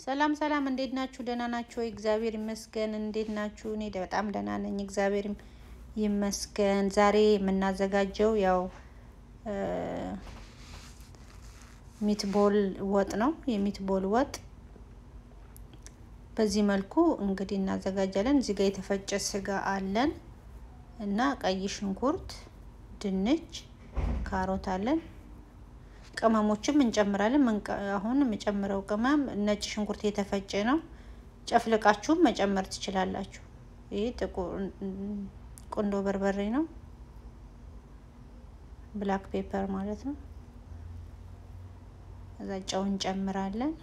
ሰላም ሰላም፣ እንዴት ናችሁ? ደህና ናችሁ ወይ? እግዚአብሔር ይመስገን። እንዴት ናችሁ? እኔ በጣም ደህና ነኝ፣ እግዚአብሔር ይመስገን። ዛሬ የምናዘጋጀው ያው ሚትቦል ወጥ ነው። የሚትቦል ወጥ በዚህ መልኩ እንግዲህ እናዘጋጃለን። እዚህ ጋር የተፈጨ ስጋ አለን እና ቀይ ሽንኩርት፣ ድንች፣ ካሮት አለን። ቅመሞችም እንጨምራለን። አሁን የምጨምረው ቅመም ነጭ ሽንኩርት የተፈጨ ነው። ጨፍልቃችሁም መጨመር ትችላላችሁ። ይህ ጥቁር ቁንዶ በርበሬ ነው፣ ብላክ ፔፐር ማለት ነው። እዛ ጨው እንጨምራለን።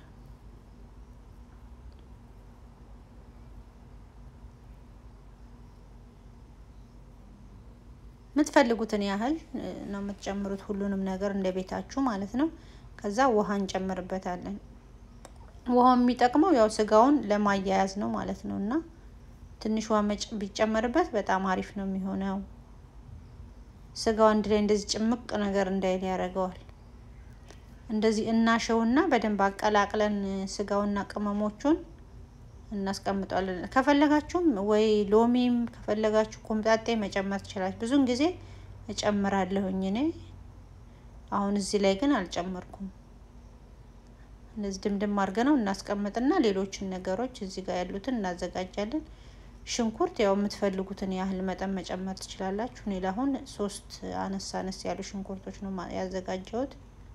የምትፈልጉትን ያህል ነው የምትጨምሩት፣ ሁሉንም ነገር እንደ ቤታችሁ ማለት ነው። ከዛ ውሃ እንጨምርበታለን። ውሃው የሚጠቅመው ያው ስጋውን ለማያያዝ ነው ማለት ነው እና ትንሽ ውሃ ቢጨመርበት በጣም አሪፍ ነው የሚሆነው። ስጋው አንድ ላይ እንደዚህ ጭምቅ ነገር እንዳይል ያደርገዋል። እንደዚህ እናሸውና በደንብ አቀላቅለን ስጋውና ቅመሞቹን እናስቀምጠዋለን። ከፈለጋችሁም ወይ ሎሚም ከፈለጋችሁ ኮምጣጤ መጨመር ትችላችሁ። ብዙውን ጊዜ እጨምራለሁኝ እኔ። አሁን እዚህ ላይ ግን አልጨመርኩም። እንደዚህ ድምድም አድርገ ነው እናስቀምጥና ሌሎችን ነገሮች እዚህ ጋር ያሉትን እናዘጋጃለን። ሽንኩርት ያው የምትፈልጉትን ያህል መጠን መጨመር ትችላላችሁ። እኔ ለአሁን ሶስት አነስ አነስ ያሉ ሽንኩርቶች ነው ያዘጋጀሁት።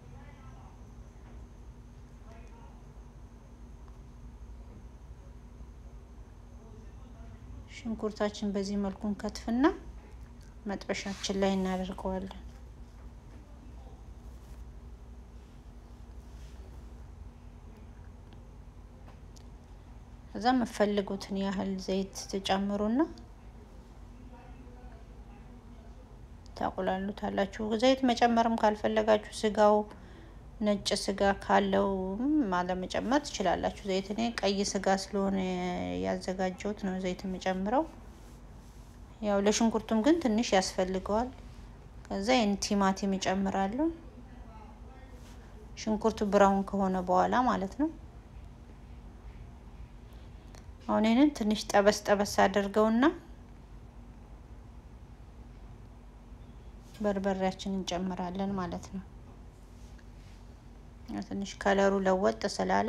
ሽንኩርታችን በዚህ መልኩ እንከትፍና መጥበሻችን ላይ እናደርገዋለን። ከዛ የምትፈልጉትን ያህል ዘይት ትጨምሩና ታቁላሉታላችሁ። ዘይት መጨመርም ካልፈለጋችሁ ስጋው ነጭ ስጋ ካለው አለመጨመር ትችላላችሁ። ዘይት እኔ ቀይ ስጋ ስለሆነ ያዘጋጀሁት ነው ዘይት የምጨምረው። ያው ለሽንኩርቱም ግን ትንሽ ያስፈልገዋል። ከዛ ይህን ቲማቲም እጨምራለሁ። ሽንኩርቱ ብራውን ከሆነ በኋላ ማለት ነው። አሁን ይህንን ትንሽ ጠበስ ጠበስ አድርገውና በርበሬያችን እንጨምራለን ማለት ነው። ትንሽ ከለሩ ለወጥ ስላለ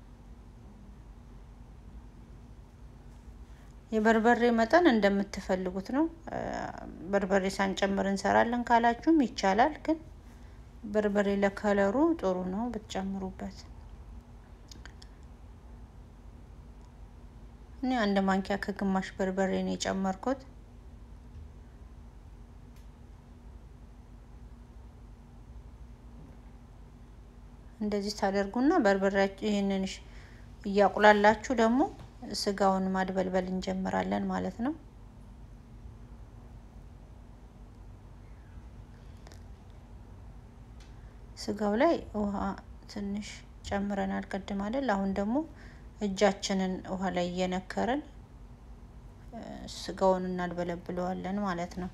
የበርበሬ መጠን እንደምትፈልጉት ነው። በርበሬ ሳንጨምር እንሰራለን ካላችሁም ይቻላል። ግን በርበሬ ለከለሩ ጥሩ ነው ብትጨምሩበት። እኔ አንድ ማንኪያ ከግማሽ በርበሬ ነው የጨመርኩት። እንደዚህ ታደርጉና በርበሬያችሁ ይህንን እያቁላላችሁ ደግሞ ስጋውን ማድበልበል እንጀምራለን ማለት ነው። ስጋው ላይ ውሃ ትንሽ ጨምረናል ቅድም አይደል? አሁን ደግሞ እጃችንን ውሃ ላይ እየነከርን ስጋውን እናድበለብለዋለን ማለት ነው።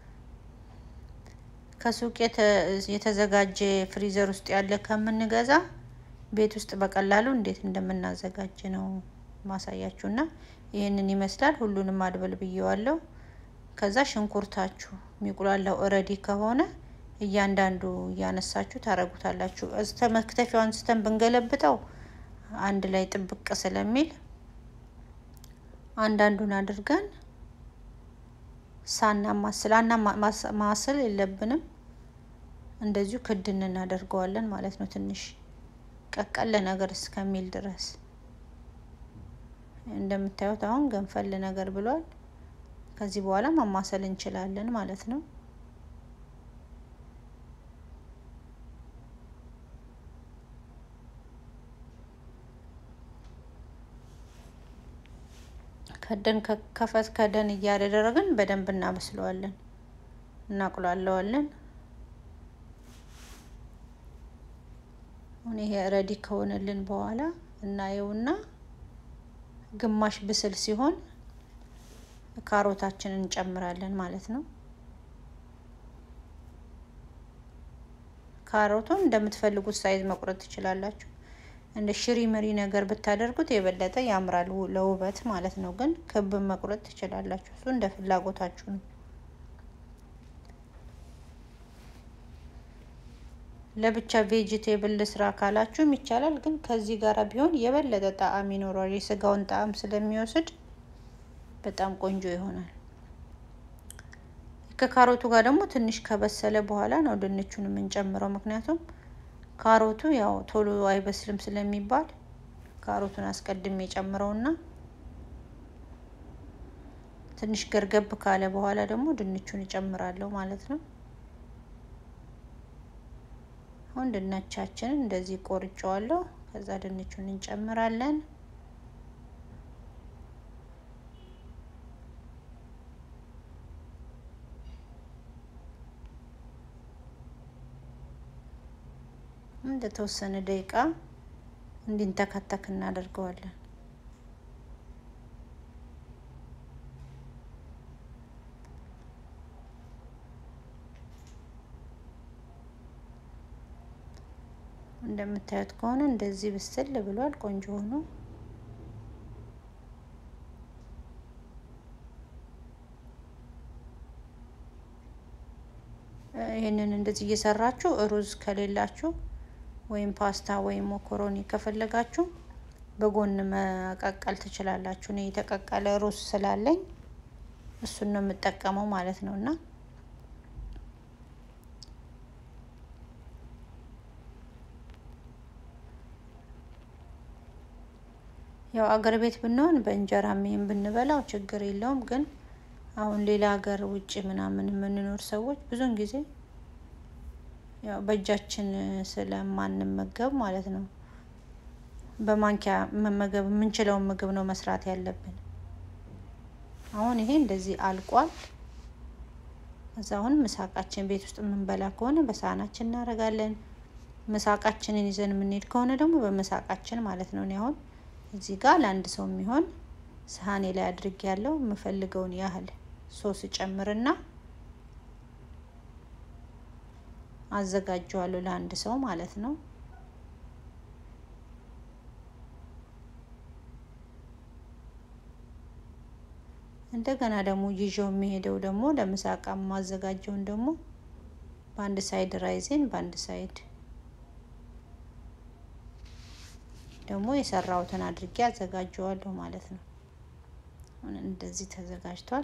ከሱቅ የተዘጋጀ ፍሪዘር ውስጥ ያለ ከምንገዛ ቤት ውስጥ በቀላሉ እንዴት እንደምናዘጋጅ ነው ማሳያችሁ። እና ይህንን ይመስላል። ሁሉንም አድበል ብዬዋለሁ። ከዛ ሽንኩርታችሁ የሚቁላላው እረዲ ከሆነ እያንዳንዱ እያነሳችሁ ታረጉታላችሁ። እስተ መክተፊያው አንስተን ብንገለብጠው አንድ ላይ ጥብቅ ስለሚል አንዳንዱን አድርገን ሳናማስል ማስል የለብንም። እንደዚሁ ክድን እናደርገዋለን ማለት ነው። ትንሽ ቀቀል ነገር እስከሚል ድረስ እንደምታዩት አሁን ገንፈል ነገር ብሏል። ከዚህ በኋላ ማማሰል እንችላለን ማለት ነው። ከደን ከፈት ከደን እያደረግን በደንብ እናበስለዋለን፣ እናቁላለዋለን። አሁን ይሄ ረዲ ከሆነልን በኋላ እናየውና ግማሽ ብስል ሲሆን ካሮታችንን እንጨምራለን ማለት ነው። ካሮቱን እንደምትፈልጉት ሳይዝ መቁረጥ ትችላላችሁ። እንደ ሽሪ ምሪ ነገር ብታደርጉት የበለጠ ያምራል ለውበት ማለት ነው። ግን ክብ መቁረጥ ትችላላችሁ። እሱ እንደ ፍላጎታችሁ ነው። ለብቻ ቬጂቴብል ስራ ካላችሁም ይቻላል። ግን ከዚህ ጋር ቢሆን የበለጠ ጣዕም ይኖረዋል። የስጋውን ጣዕም ስለሚወስድ በጣም ቆንጆ ይሆናል። ከካሮቱ ጋር ደግሞ ትንሽ ከበሰለ በኋላ ነው ድንቹን የምንጨምረው። ምክንያቱም ካሮቱ ያው ቶሎ አይበስልም ስለሚባል ካሮቱን አስቀድሜ ጨምረውና ትንሽ ገርገብ ካለ በኋላ ደግሞ ድንቹን እጨምራለሁ ማለት ነው። አሁን ድንቻችንን እንደዚህ ቆርጬዋለሁ። ከዛ ድንቹን እንጨምራለን። እንደተወሰነ ደቂቃ እንዲንተከተክ እናደርገዋለን። እንደምታዩት ከሆነ እንደዚህ ብስል ብሏል። ቆንጆ ሆኖ ይህንን እንደዚህ እየሰራችሁ ሩዝ ከሌላችሁ ወይም ፓስታ ወይም ሞኮሮኒ ከፈለጋችሁ በጎን መቀቀል ትችላላችሁ። እኔ የተቀቀለ ሩዝ ስላለኝ እሱን ነው የምጠቀመው ማለት ነው እና ያው አገር ቤት ብንሆን በእንጀራ ምን ብንበላው ችግር የለውም። ግን አሁን ሌላ ሀገር ውጭ ምናምን የምንኖር ሰዎች ብዙውን ጊዜ ያው በእጃችን ስለማንመገብ ማለት ነው በማንኪያ መመገብ የምንችለውን ምግብ ነው መስራት ያለብን። አሁን ይሄ እንደዚህ አልቋል። እዛ አሁን ምሳቃችን ቤት ውስጥ የምንበላ ከሆነ በሳህናችን እናደርጋለን። ምሳቃችንን ይዘን የምንሄድ ከሆነ ደግሞ በምሳቃችን ማለት ነው። እኔ አሁን እዚህ ጋር ለአንድ ሰው የሚሆን ሰሃኔ ላይ አድርጌ ያለው የምፈልገውን ያህል ሶስ ጨምርና አዘጋጀዋለሁ ለአንድ ሰው ማለት ነው። እንደገና ደግሞ ይዤው የሚሄደው ደግሞ ለምሳቃ የማዘጋጀውን ደግሞ በአንድ ሳይድ ራይዜን በአንድ ሳይድ ደግሞ የሰራሁትን አድርጌ አዘጋጀዋለሁ ማለት ነው። እንደዚህ ተዘጋጅቷል።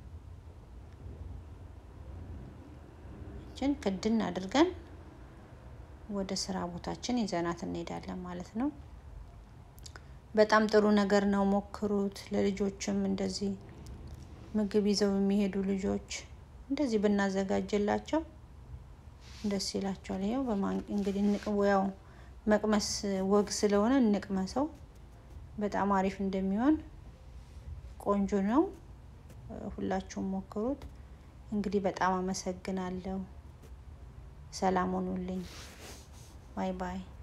እችን ክድን አድርገን ወደ ስራ ቦታችን ይዘናት እንሄዳለን ማለት ነው። በጣም ጥሩ ነገር ነው፣ ሞክሩት። ለልጆችም እንደዚህ ምግብ ይዘው የሚሄዱ ልጆች እንደዚህ ብናዘጋጅላቸው ደስ ይላቸዋል። ይኸው እንግዲህ ያው መቅመስ ወግ ስለሆነ እንቅመሰው። በጣም አሪፍ እንደሚሆን ቆንጆ ነው። ሁላችሁም ሞክሩት። እንግዲህ በጣም አመሰግናለሁ። ሰላም ሆኑልኝ። ባይ ባይ